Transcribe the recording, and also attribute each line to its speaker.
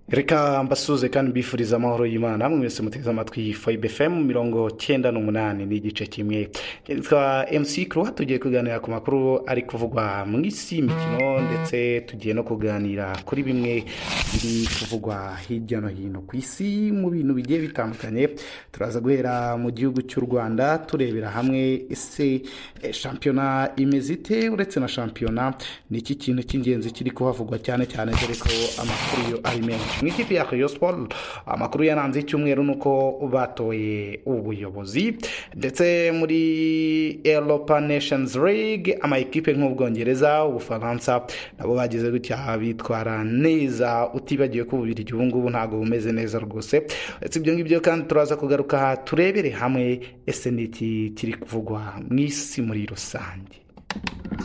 Speaker 1: reka mbasuze kandi mbifurize amahoro y'imana namwe mwese muteze amatwi fayibe fm mirongo cyenda n'umunani ni igice kimwe twa mc kuruwa tugiye kuganira ku makuru ari kuvugwa mu isi imikino ndetse tugiye no kuganira kuri bimwe biri kuvugwa hirya no hino ku isi mu bintu bigiye bitandukanye turaza guhera mu gihugu cy'u rwanda turebera hamwe ese eh, shampiyona imeze ite uretse na shampiyona ni iki kintu cy'ingenzi kiri kuhavugwa cyane cyane dore ko amakuru yo ari menshi mu ikipe ya Rayon Sport amakuru yaranze icyumweru ni uko batoye ubuyobozi ndetse muri Europa Nations League amayikipe nk'ubwongereza ubufaransa nabo bagize gutya bitwara neza utibagiwe ko ububirigi ubu ngubu ntabwo bumeze neza rwose uretse ibyo ngibyo kandi turaza kugaruka turebere hamwe ese ni iki kiri kuvugwa mu isi muri rusange